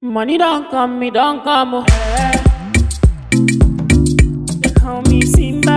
Money don't come, me don't come. Oh. They call me Simba.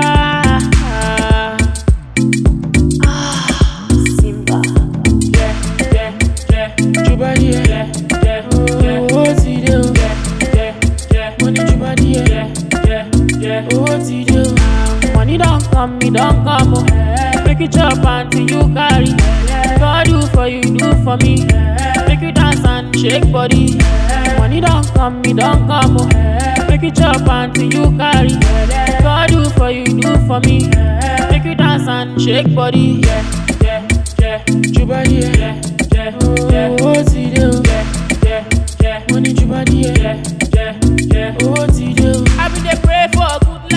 Ah, Simba. Yeah, yeah, yeah. Juba yeah, yeah, yeah. Oh, oh, Tide, oh. Yeah, yeah, yeah. Money Juba yeah, yeah, yeah, yeah. Oh, Tide, oh. Money don't come, me don't come. Oh. Make it chop until you carry. God do for you, do for me. Make you dance and shake body. Money don't come, me don't come. Oh. Make it chop until you carry. God do for you, do for me. Make you dance and shake body. Yeah, yeah, yeah. Juba yeah, yeah, yeah. Oh, oh, Tide, oh. Yeah, yeah, yeah. Money Juba yeah, yeah, yeah, yeah. Oh, Tide, oh. I been dey pray for good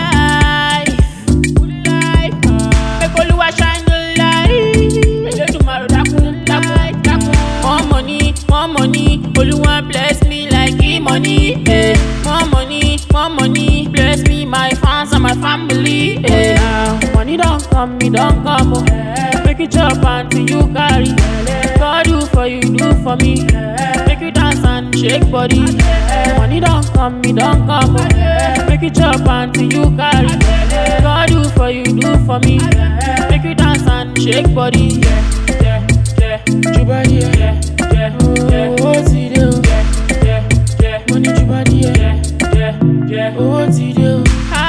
life, good life. Make Oluwa shine the light. Elédùmarè dákun, dákun, dákun. More money, more money. Oluwa bless me like e money. Eh. More money, more money. Bless me, my fans and my family. Eh. Now, money don't come, me don't come. Oh. Make it chop until you carry. God do for you, do for me. Make you dance and shake body. Money don't come, me don't come. Oh. Make it chop until you carry. God do for you, do for me. Make you dance and shake body. Yeah, yeah, yeah. Juba yeah, yeah, yeah, yeah. Oh, Tide, oh. Yeah, yeah, yeah. Money Juba yeah, yeah, yeah, yeah. Oh, Tide, oh.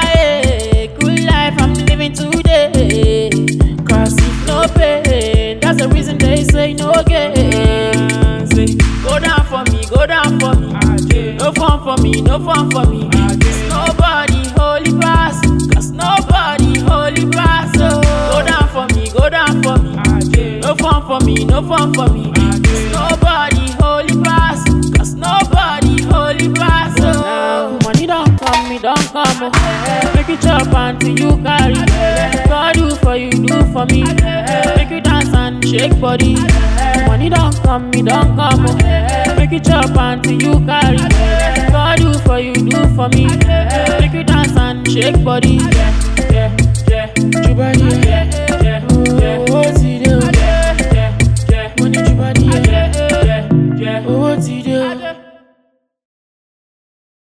Hi, good life I'm living today. Cause if no pain, that's the reason they say no gain. Say, go down for me, go down for me. No fun for me, no fun for me. Cause nobody holy pass. Cause nobody holy pass. Oh, go down for me, go down for me. No fun for me, no fun for me. Cause nobody holy pass. Cause nobody holy pass. Oh, money don't come, me don't come. Oh. Make it chop until you carry. God do for you, do for me. Make you dance and shake body. Money don't come, me don't come. Oh. Make it chop until you carry. God do for you, do for me. Make you dance and shake body. Yeah, yeah, yeah. Juba yeah, yeah,